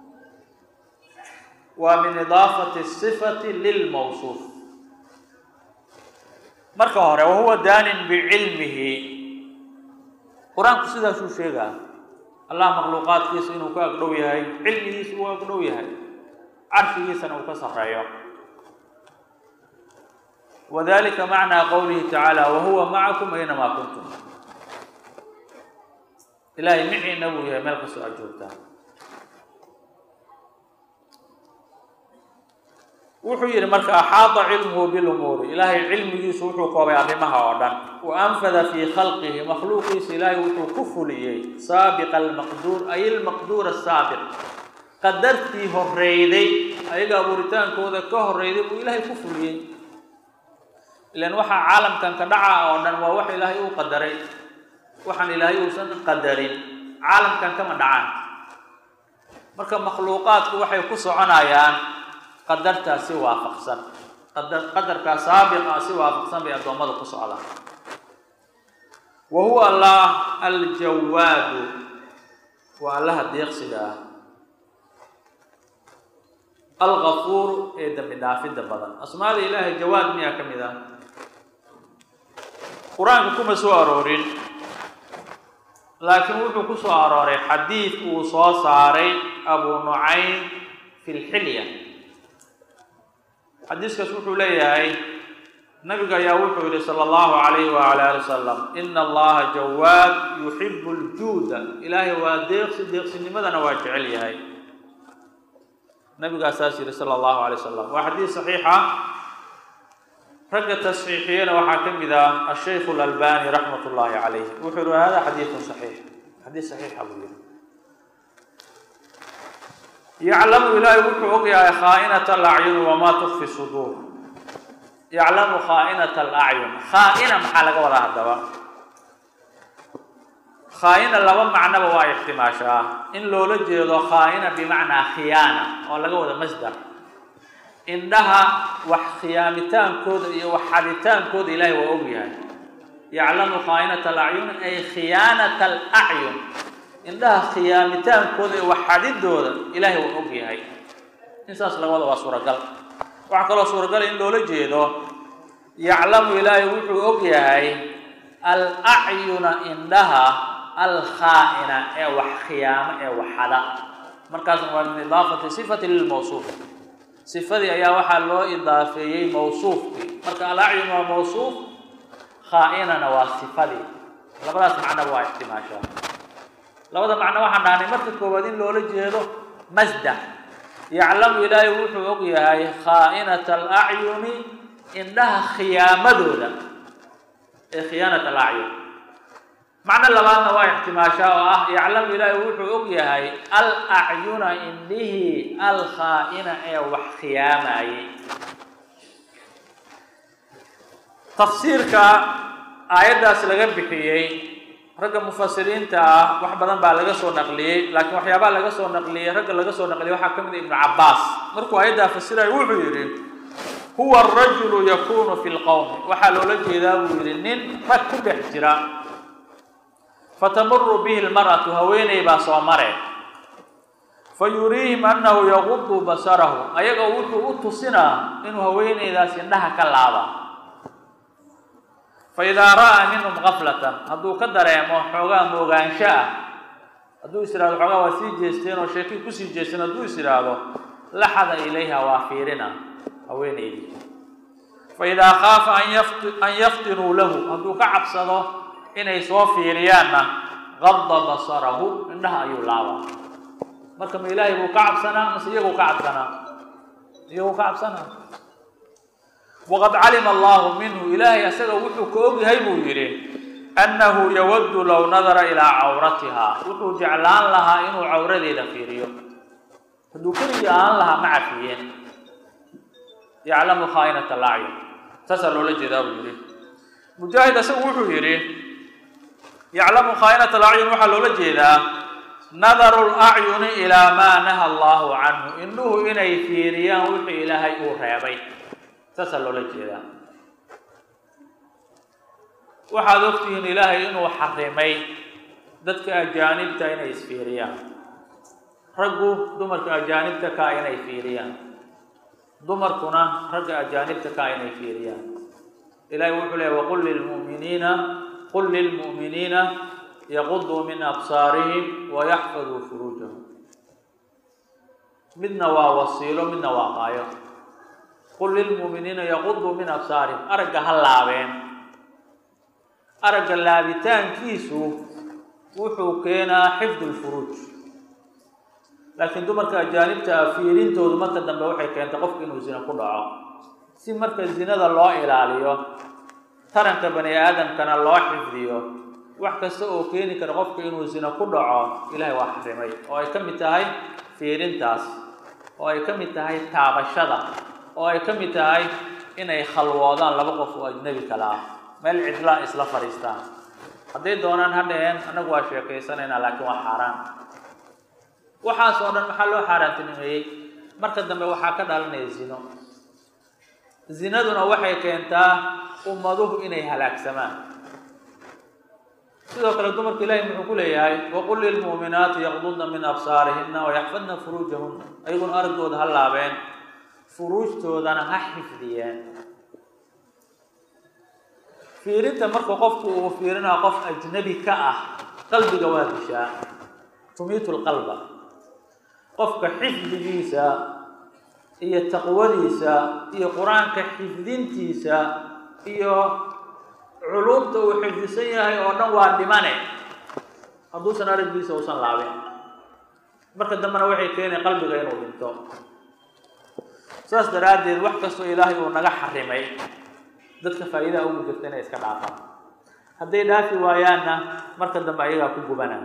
waa min idaafati sifati lilmawsuuf marka hore wahuwa daanin bicilmihi qur-aanku sidaasuu sheegaa allah makhluuqaadkiisa inuu ka agdhow yahay cilmigiisa uu agdhow yahay carshigiisana uu ka sarreeyo wadalika macnaa qowlihi tacaala wahuwa macakum aynamaa kuntum ilaahay miciina buu yahay meel kastoo aad joogtaan wuxuu yidhi marka axaada cilmuhu bilumuuri ilaahay cilmigiisu wuxuu koobay arrimaha oo dhan wa anfada fii khalqihi makhluuqiisa ilaahay wuxuu ku fuliyey saabiqa almaqduur ay ilmaqduur asaabiq qadartii horreyday ayaga abuuritaankooda ka horreyday buu ilaahay ku fuliyey ilan waxaa caalamkan ka dhaca oo dhan waa wax ilaahay uu qadaray waxaan ilaahay uusan qadarin caalamkan kama dhacaan marka makhluuqaadku waxay ku soconayaan qadartaas si waafaqsan qadar qadarkaas saabiqa si waafaqsan bay addoommada ku socdaan wa huwa allah aljawaadu waa allaha deeqsiga ah algafuur ee dambi dhaafidda badan asmaada ilaahay jawaad miyaa ka mid ah qur-aanka kuma soo aroorin laakiin wuxuu ku soo arooray xadiid uu soo saaray abu nucaym fi lxilya xadiiskaas wuxuu leeyahay nabiga ayaa wuxuu yihi sala allahu calayhi waala ali wasalam ina allaha jawaad yuxibu ljuuda ilaahay waa deeqsi deeqsinimadana waa jecel yahay nabigaa saas yihi sala allahu alay wasalam waa xadiis saxiixa ragga tasxiixiyana waxaa ka mid ah ashaykhu lalbani raxmat ullahi calayh wuxuu yihi hada xadiidun saxiix xadiis saxiixa buu yihi yaclamu ilaahay wuxuu og yahay khaa'inata alacyun wamaa tukfi suduur yaclamu khaa'inata alacyun khaa'ina maxaa laga wadaa haddaba khaa'ina laba macnoba waa ixtimaashaa in loola jeedo khaa'ina bimacnaa khiyaana oo laga wada masdar indhaha wax khiyaamitaankooda iyo wax xaditaankooda ilaahay waa og yahay yaclamu khaa'inata alacyun ay khiyaanata alacyun indhaha khiyaamitaankooda iyo wax xadidooda ilaahay waa og yahay in saas laga wada waa suuragal waxaa kaloo suuragal in loola jeedo yaclamu ilaahay wuxuu og yahay alacyuna indhaha alkhaa'ina ee wax khiyaamo ee wax xada markaasna waa min idaafati sifati lilmawsuuf sifadii ayaa waxaa loo idaafeeyey mawsuufkii marka alacyun waa mawsuuf khaa'inana waa sifadii labadaas macnoba waa ixtimaashaa labada macno waxaan dhahnay marka koowaad in loola jeedo masdar yaclamu ilaahay wuxuu og yahay khaa'inata alacyuni indhaha khiyaamadooda ee khiyaanat alacyun macno labaadna waa ixtimaashaa oo ah yaclamu ilaahay wuxuu og yahay al acyuna indhihii alkhaa'ina ee wax khiyaamayay tafsiirka aayaddaas laga bixiyey ragga mufasiriinta ah wax badan baa laga soo naqliyey laakiin waxyaabaha laga soo naqliyey ragga laga soo naqliyey waxaa ka mid a ibnu cabbaas markuu aayaddaa fasirayo wuxuu yidhi huwa arajulu yakunu fi lqowmi waxaa loola jeedaa buu yidhi nin rag ku dhex jira fatamuru bihi lmar'atu haweeney baa soo mare fa yuriihim annahu yaqudu basarahu ayaga wuxuu u tusinaa inuu haweeneydaas indhaha ka laaba faidaa ra'aa minhum gaflatan hadduu ka dareemo xoogaa moogaansho ah hadduu is ihahdo xoogaa waa sii jeesteen oo sheekii kusii jeesteen hadduu is idhaahdo laxada ilayha waa fiirina haweenaydii faidaa khaafa an yaftinuu lahu hadduu ka cabsado inay soo fiiriyaanna qada basarahu indhaha ayuu laabaa marka ma ilaahay buu ka cabsanaa mase iyaguu ka cabsanaa iyaguu ka cabsanaa waqad calima allahu minhu ilaahay asaga wuxuu ka og yahay buu yidhi annahu yawaddu low nadara ilaa cawratiha wuxuu jeclaan lahaa inuu cawradeeda fiiriyo hadduu keligii aan lahaa ma cafiyeen yaclamu khaa'inata alacyun saasaa loola jeedaa buu yidhi mujaahid asagu wuxuu yidhi yaclamu khaa'inata alacyun waxaa loola jeedaa nadaru lacyuni ilaa maa naha allahu canhu indhuhu inay fiiriyaan wixii ilaahay uu reebay saasaa loola jeedaa waxaad ogtihiin ilaahay inuu xarimay dadka ajaanibta inay isfiiriyaan raggu dumarka ajaanibta kaa inay fiiriyaan dumarkuna ragga ajaanibta kaa inay fiiriyaan ilahay wuxuu leeya waqul lilmu'miniina qul lilmu'miniina yaquduu min absaarihim wayaxfaduu furuujahum midna waa wasiilo midna waa qaayo qul lilmu'miniina yaquduu min absaarihim aragga ha laabeen aragga laabitaankiisu wuxuu keenaa xifdu lfuruuj laakiin dumarka ajaanibta ah fiirintoodu marka dambe waxay keentay qofka inuu zina ku dhaco si marka zinada loo ilaaliyo taranka bani aadamkana loo xifdiyo wax kasta oo keeni kara qofka inuu zina ku dhaco ilahay waa xarimay oo ay ka mid tahay fiirintaas oo ay ka mid tahay taabashada oo ay ka mid tahay inay khalwoodaan laba qof oo ajnebi kala ah meel cidlaa isla fadhiistaan hadday doonaan ha dhaheen annagu waa sheekaysanaynaa laakiin waa xaaraan waxaas oo dhan maxaa loo xaaraantinimeeyey marka dambe waxaa ka dhalanaya zino zinaduna waxay keentaa ummaduhu inay halaagsamaan sidoo kale dumarka ilaahay muxuu ku leeyahay waqul lilmu'minaati yaqdudna min absaarihina wayaxfadna furuujahunna ayaguna araggooda ha laabeen furuujtoodana ha xifdiyeen fiirinta marka qofku uu fiirinaa qof ajnabi ka ah qalbiga waa dishaa tumiitu lqalba qofka xifdigiisa iyo taqwadiisa iyo qur-aanka xifdintiisa iyo culumta uu xifdisan yahay oo dhan waa dhimane hadduusan araggiisa uusan laabin marka dambena waxay keenay qalbiga inuu dhinto saas daraaddeed wax kastoo ilaahay uu naga xarimay dadka faa'iidaha ugu jirta inay iska dhaafaan hadday dhaafi waayaanna marka dambe ayagaa ku gubanaa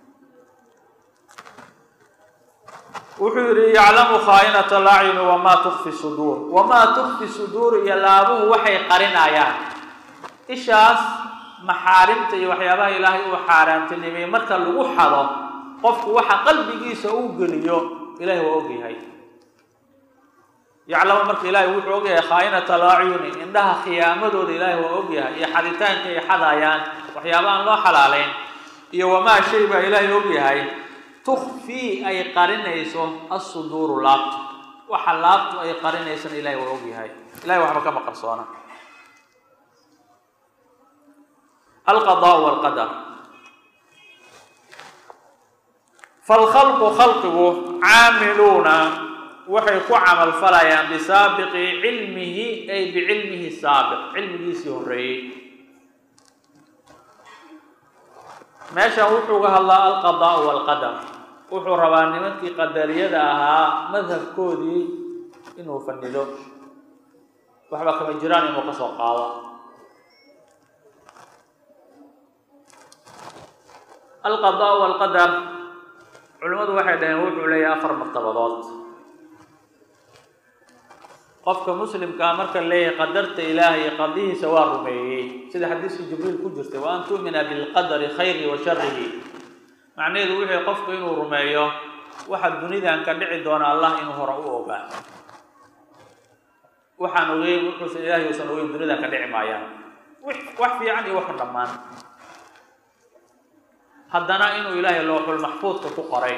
wuxuu yidhi yaclamu khaa'inata alacyuni wamaa tukfi suduur wamaa tukfi suduur iyo laabuhu waxay qarinayaan ishaas maxaarimta iyo waxyaabaha ilaahay uu xaaraantinimay marka lagu xado qofku waxa qalbigiisa uu geliyo ilahay waa ogyahay yaclamu marka ilaahay wuxuu ogyahay khaa'inata alacyuni indhaha khiyaamadooda ilaahay waa ogyahay iyo xaditaanka ay xadayaan waxyaabahaan loo xalaaleyn iyo wamaa shay baa ilaahay ogyahay tukfii ay qarinayso assuduuru laabtu waxa laabtu ay qarinaysana ilahay waa ogyahay ilahay waxba kama qarsoona alqadaa walqadar falkhalqu khalqigu caamiluuna waxay ku camal falayaan bisaabiqi cilmihi ay bicilmihi saabiq cilmigiisii horreeyey meeshan wuxuu ga hadlaa alqadaa walqadar wuxuu rabaa nimankii qadariyada ahaa madhabkoodii inuu fanido waxba kama jiraan inuu ka soo qaado alqadaa walqadar culimmadu waxay dhaheen wuxuu leeyahay afar martabadood qofka muslimkaa marka leeyahay qadarta ilaahay qadihiisa waa rumeeyey sida xadiiskii jibriil ku jirtay wa an tu'mina bilqadari khayri wa sharihi macnaheedu wuxuu qofku inuu rumeeyo waxa dunidan ka dhici doona allah inuu hore u ogaa waxaan ogeyn wuxuusan ilaahay uusan ogeyn dunidan ka dhici maayaan wax fiican iyo waxu dhammaan haddana inuu ilaahay looxul maxfuudka ku qoray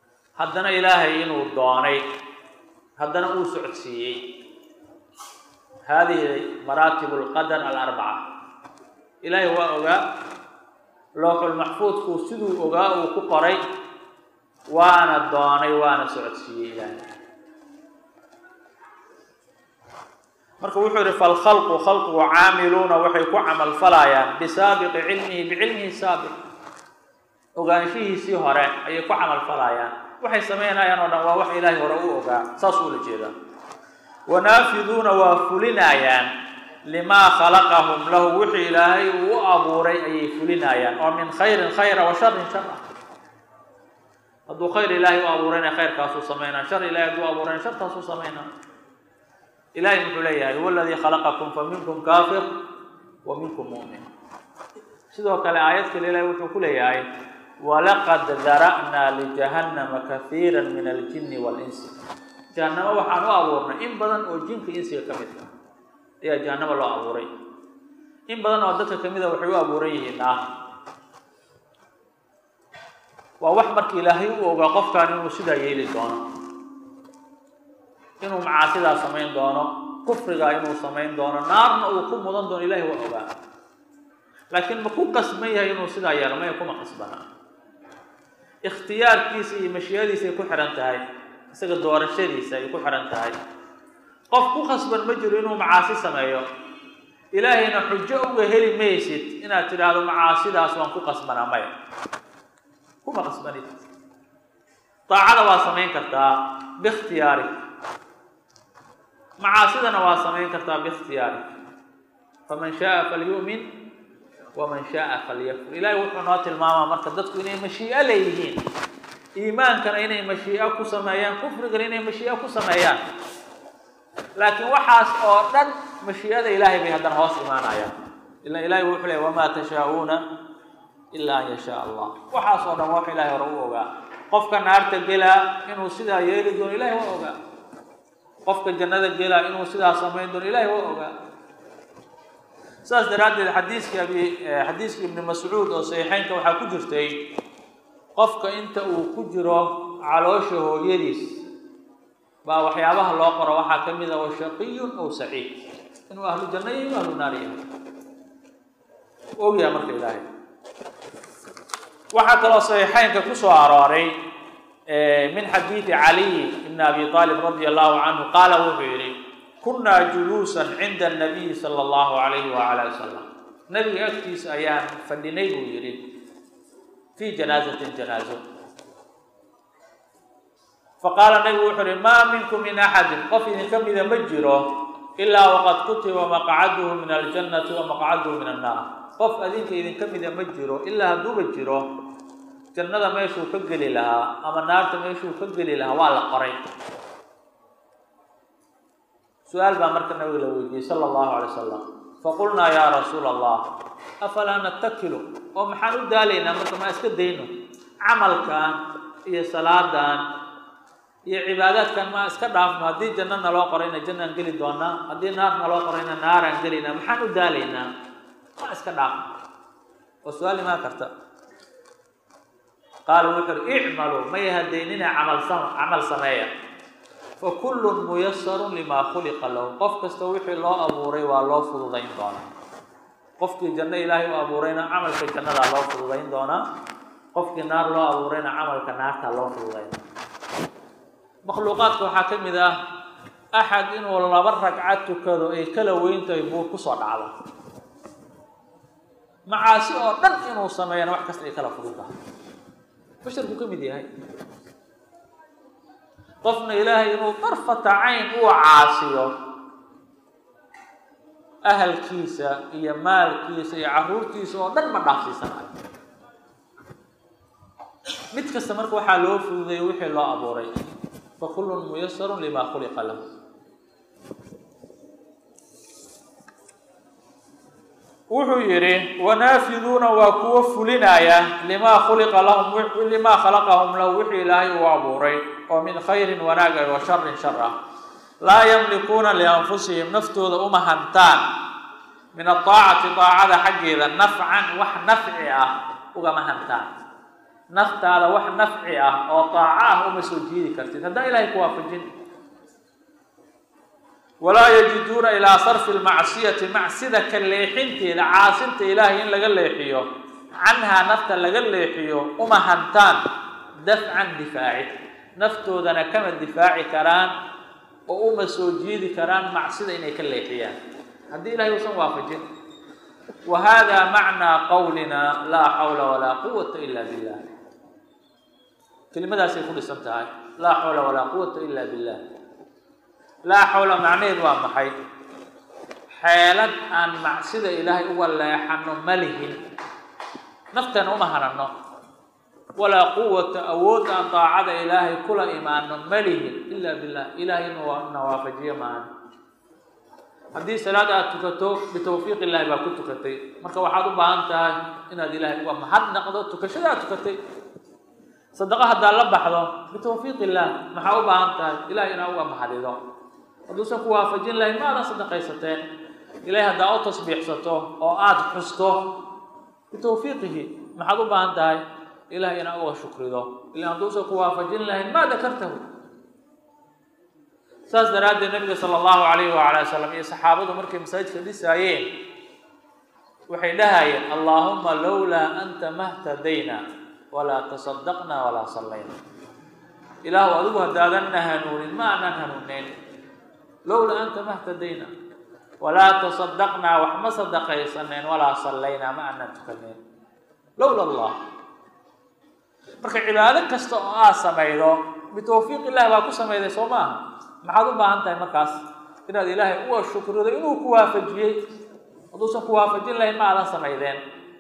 haddana ilaahay inuu doonay haddana uu socodsiiyey hadihi maraatib lqadar alarbaca ilaahay waa ogaa looxulmaxfuudku siduu ogaa uu ku qoray waana doonay waana socodsiiyey ilaahay marka wuxuu yihi falkhalqu khalqigu caamiluuna waxay ku camal falayaan bisaabiqi cilmihi bicilmihi saabiq ogaanshihiisii hore ayay ku camal falayaan waxay samaynayaan oo dhan waa wax ilaahay hore u ogaa saas ula jeedaa wanaafiduuna waa fulinayaan limaa khalaqahum lahu wixii ilaahay uu u abuuray ayay fulinayaan oo min khayrin khayra wa sharin shar ah hadduu khayr ilaahay u abuurayna khayrkaasuu samaynaa shar ilahay hadduu abuurayna shartaasuu samaynaa ilahay muxuu leeyahay huwa aladii khalaqakum fa minkum kaafir wa minkum mu'min sidoo kale aayad kale ilahay wuxuu ku leeyahay walaqad dara'naa lijahannama kahiira min aljinni waalinsi jahannamo waxaan u abuurnay in badan oo jinka insiga ka mid ah ayaa jahannamo loo abuuray in badan oo dadka kamid a waxay u abuuran yihiin ah waa wax marka ilaahay u ogaa qofkan inuu sidaa yeeli doono inuu macaasidaa samayn doono kufrigaa inuu samayn doono naarna uu ku mudan doono ilahay waa ogaa laakiin ma ku qasban yahay inuu sidaa yeelo maya kuma qasbana ikhtiyaarkiisa iyo mashiyadiisa ay ku xihan tahay isaga doorashadiisa ay ku xihan tahay qof ku khasban ma jiro inuu macaasi sameeyo ilaahayna xujo uga heli maysid inaad tidhaahdo macaasidaas waan ku qasbanaa maya kuma qasbanid daacada waa samayn kartaa biikhtiyaarik macaasidana waa samayn kartaa biikhtiyaarik faman shaaa falyu'min waman shaaa falyakfur ilahay wuxuu noo tilmaamaa marka dadku inay mashii'o leeyihiin iimaankana inay mashii'o ku sameeyaan kufrigana inay mashii'o ku sameeyaan laakiin waxaas oo dhan mashii'ada ilaahay bay haddana hoos imaanayaan ila ilahay wuxuu leey wamaa tashaa'uuna ilaa an yashaa allah waxaas oo dhan wax ilahay hore u ogaa qofka naarta gelaa inuu sidaa yeeli doono ilahay waa ogaa qofka jannada gelaa inuu sidaa samayn doono ilahay waa ogaa saas daraaddeed xadiiskii abi xadiiskii ibni mascuud oo saxiixeynka waxaa ku jirtay qofka inta uu ku jiro caloosha hooyadiis baa waxyaabaha loo qoro waxaa ka mid ah wa shaqiyun aw saciid inuu ahlu janno iyo inuu ahlu naar yahay ogyaha marka ilaahay waxaa kaloo saxiixeynka ku soo arooray min xadiidi caliy ibn abi aalib radi allahu canhu qaala wuxuu yihi kunaa juluusan cinda anabiyi sala allahu alayhi waala wasalam nabiga agtiisa ayaan fadhinay buu yihi fii janaazatin janaazo faqaala nabigu wuxuu uhi maa minkum min axadin qof idinka mida ma jiro ilaa waqad kutiba maqcaduhu min aljannati wa maqcaduhu min annaar qof adinka idinka mida ma jiro ilaa hadduuba jiro jannada meeshuu ka geli lahaa ama naarta meeshuu ka geli lahaa waa la qoray su-aal baa marka nabiga la weydiiyey sala allahu alay wasalam faqulnaa yaa rasuula allah afalaa natakilu oo maxaan u daalaynaa marka maa iska dayno camalkan iyo salaadan iyo cibaadaadkan maa iska dhaafno haddii janno naloo qorayna jannaan geli doonaa haddii naar naloo qorayna naaraan gelaynaa maxaan u daalaynaa maa iska dhaafno oo su-aal imaan karta qaala wuxu uhi icmaluu may hadaynina camal sam camal sameeya fa kullun muyasarun limaa khuliqa lahu qof kasta wixii loo abuuray waa loo fududayn doonaa qofkii janno ilaahay u abuurayna camalka jannadaa loo fududayn doonaa qofkii naar loo abuurayna camalka naartaa loo fududayn makhluuqaadka waxaa ka mid ah axad inuu laba ragcad tukado ay kala weyntahay buur kusoo dhacdo macaasi oo dhan inuu sameeyana wax kasta ay kala fudud tahay basharku ka mid yahay qofna ilaahay inuu darfata cayn uu caasiyo ahalkiisa iyo maalkiisa iyo caruurtiisa oo dhan ma dhaafsiisanayo mid kasta marka waxaa loo fududeeyey wixii loo abuuray fa kullun muyasarun limaa khuliqa lahu wuxuu yidhi wanaafiduuna waa kuwo fulinaya limaa khuliqa lahum limaa khalaqahum lahu wixii ilaahay uu abuuray oo min khayrin wanaaga wa sharin shar ah laa yamlikuuna lianfusihim naftooda uma hantaan min adaacati daacada xaggeeda nafcan wax nafci ah ugama hantaan naftaada wax nafci ah oo daaco ah uma soo jiidi kartid haddaan ilahay ku waafajin walaa yajiduuna ilaa sarfi lmacsiyati macsida ka leexinteeda caasinta ilaahay in laga leexiyo canhaa nafta laga leexiyo uma hantaan dafcan difaaci naftoodana kama difaaci karaan oo uma soo jiidi karaan macsida inay ka leexiyaan haddii ilahay uusan waafajin wa hada macnaa qawlina laa xawla walaa quwata ila billah kelimadaasay ku dhisan tahay laa xawla walaa quwata ila billah laa xawla macnaheedu waa maxay xeelad aan macsida ilaahay uga leexano ma lihin naftana uma hanano walaa quwata awood aan daacada ilaahay kula imaano ma lihin ila billah ilahay inu na waafajiyo maahan haddii salaad aad tukato bitawfiiq illahi baa ku tukatay marka waxaad u baahan tahay inaad ilaahay uga mahad naqdo tukashada aad tukatay sadaqo haddaad la baxdo bitawfiiq illah maxaa u baahan tahay ilahay inaa uga mahadido hadduusan ku waafajin lahayn ma aadan sadaqaysateen ilahay haddaa u tasbiixsato oo aada xusto bitawfiiqihi maxaad u baahan tahay ilahay inaa uga shukrido ila hadduusan ku waafajin lahayn ma dakartahu saas daraaddeed nabiga sala allahu calayhi wacala wasalam iyo saxaabadu markay masaajidka dhisaayeen waxay dhahayeen allaahuma lowlaa anta mahtadayna walaa tasadaqna walaa sallayna ilaahu adigu haddaadanna hanuunin ma aanan hanuuneyn lowlaa anta mahtadayna walaa tasadaqnaa wax ma sadaqaysaneen walaa sallaynaa ma aanan tukaneyn lowla allah marka cibaado kasta oo aad samaydo bitawfiiq illahi baa ku samayday soo maaha maxaad u baahan tahay markaas inaad ilaahay uga shukrido inuu ku waafajiyey hadduusan ku waafajin lahayn ma aadan samaydeen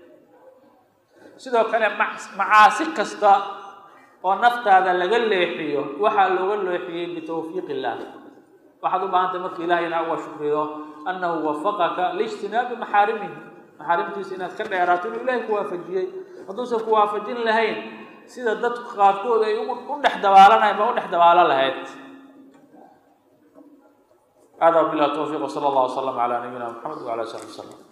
sidoo kale macaasi kasta oo naftaada laga leexiyo waxaa looga leexiyey bitawfiiq illah waxaad u baahan tahay marka ilahay inaa uga shukrido annahu wafaqaka liijtinaabi maxaarimihi maxaarimtiisa inaad ka dheeraato inuu ilahay ku waafajiyey hadduusan ku waafajin lahayn sida dadku qaarkood ay u dhex dabaalanayn ba u dhex dabaalo lahayd هذا بالله التوفيق وصلى الله وسلم على نبينا محمد وعلى اله وصحبه وسلم